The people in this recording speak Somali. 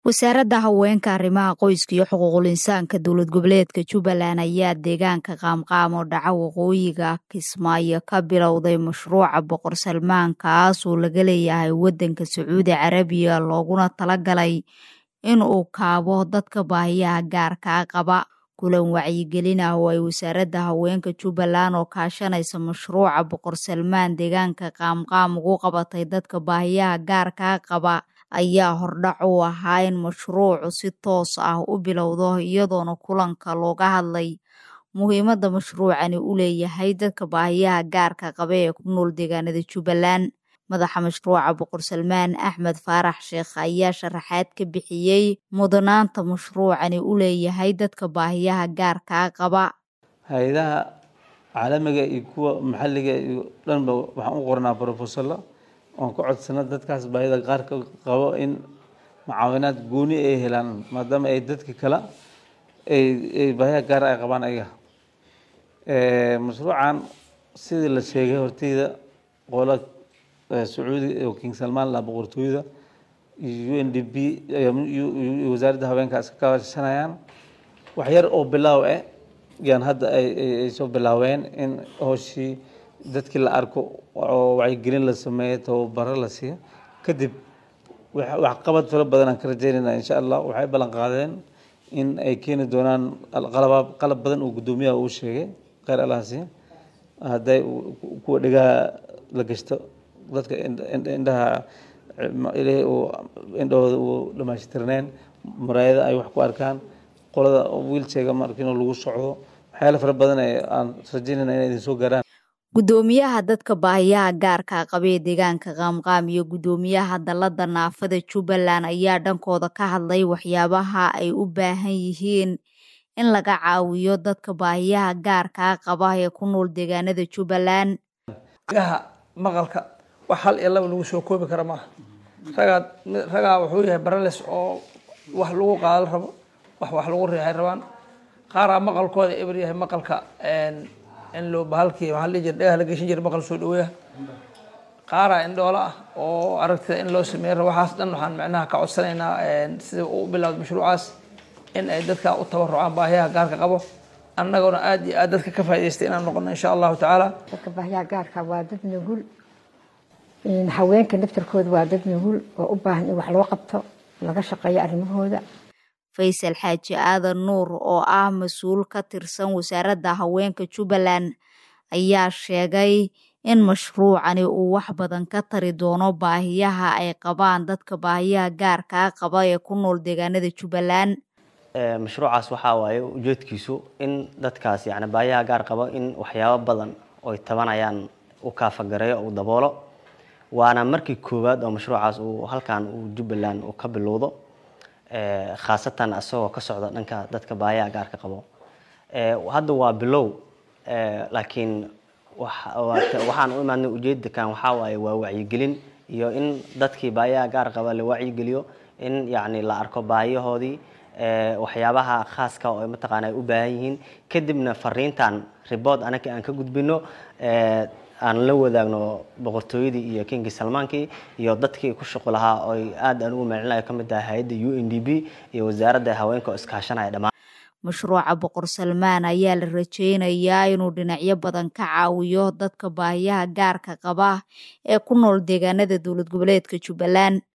wasaaradda haweenka arrimaha qoyska iyo xuquuqul insaanka dowlad goboleedka jubbaland ayaa deegaanka qaamqaam oo dhaca waqooyiga kismaayo ka bilowday mashruuca boqor salmaan kaas oo laga leeyahay waddanka sacuudi carabiya looguna talagalay in uu kaabo dadka baahiyaha gaarkaa qaba kulan wacyigelin ah oo ay wasaaradda haweenka jubbaland oo kaashanaysa mashruuca boqor salmaan deegaanka qaamqaam ugu qabatay dadka baahiyaha gaarkaa qaba ayaa hordhac u ahaa in mashruucu si toos ah u bilowdo iyadoona kulanka looga hadlay muhiimadda mashruucani u leeyahay dadka baahiyaha gaarka qaba ee ku nool deegaanada jubbaland madaxa mashruuca boqor salmaan axmed faarax sheekh ayaa sharaxaad ka bixiyey mudnaanta mashruucani u leeyahay dadka baahiyaha gaarkaa qaba hay-adaha caalamiga iyo kuwa maxalliga iyo dhanba waxaan u qornaa brofesalo oon ka codsana dadkaas baahida qaarka qabo in mucaawinaad gooni ay helaan maadaama ay dadka kale ay baahiyaha gaar ay qabaan ayaga mashruucan sidii la sheegay horteyda qola sacuudi oo king salmaan la boqortooyada iyo u n d b wasaaradda haweenka iska kaashanayaan wax yar oo bilaaw ah yaan hadda ay soo bilaaween in hooshii dadkii la arko oo wacyigelin la sameeyo tababaro la siiyo kadib waxqabad fara badan aan ka rajeynayna insha allah waxay ballan qaadeen in ay keeni doonaan qalab qalab badan oo guddoomiyaha uu sheegay kheyr allah siiya hadday kuwa dhegaha la gashto dadka indhaha ilaahay uu indhahooda uu dhamaashtirneen muraayada ay wax ku arkaan qolada wiilsheega marka inuu lagu socdo waxyaala fara badan ee aan rajeynayna inay idin soo gaaraan guddoomiyaha dadka baahiyaha gaarka qabee deegaanka qaamqaam iyo guddoomiyaha dalladda naafada jubbaland ayaa dhankooda ka hadlay waxyaabaha ay u baahan yihiin in laga caawiyo dadka baahiyaha gaarkaa qaba ee ku nool deegaanada jubbaland maqalka wax hal iyo laba lagu soo koobi kara maaha ragaa ragaa wuxuu yahay barales oo wax lagu qaadan rabo wax wax lagu riixay rabaan qaaraa maqalkooda eber yahay maqalka in loo bahalkii waxaa dhihi jira dhagaha la geshin jira maqal soo dhaweeya qaaraa indhoola ah oo aragtida in loo sameeyo rabo waxaas dhan waxaan macnaha ka codsanaynaa sida uu bilowda mashruucaas in ay dadka u tabarucaan baahiyaha gaarka qabo annaguna aada iyo aad dadka ka faa'idaystay inaan noqono insha allahu tacaala dadka baahiyaha gaarka waa dad nugul haweenka naftarkooda waa dad nugul oo u baahan in wax loo qabto laga shaqeeyo arrimahooda faysal xaaji aadan nuur oo ah mas-uul ka tirsan wasaaradda haweenka jubbaland ayaa sheegay in mashruucani uu wax badan ka tari doono baahiyaha ay qabaan dadka baahiyaha gaarkaa qaba ee ku nool deegaanada jubbaland mashruucaas waxaa waaye ujeedkiisu in dadkaas yani baahiyaha gaar qaba in waxyaabo badan oy tabanayaan u kaafagareeyo uu daboolo waana markii koowaad oo mashruucaas uu halkan uu jubbaland uu ka bilowdo khaasatan isagoo ka socda dhanka dadka baahiyaha gaarka qabo hadda waa bilow laakiin waxaan u imaadnay ujeedakan waxaa waaye waa wacyigelin iyo in dadkii baahiyaha gaar qaba la wacyigeliyo in yani la arko baahiyahoodii waxyaabaha khaaska oo mataqaana ay u baahan yihiin kadibna fariintan ribood anaga aan ka gudbino aan la wadaagno boqortooyadii iyo kingi salmaankii iyo dadkii ku shaqo lahaa oy aad aan ugu meelinayo ka mid tahay hay-adda u n d b iyo wasaaradda haweenka oo iskaashanaya dhammaan mashruuca boqor salmaan ayaa la rajeynayaa inuu dhinacyo badan ka caawiyo dadka baahiyaha gaarka qaba ee ku nool deegaanada dowlad goboleedka jubbaland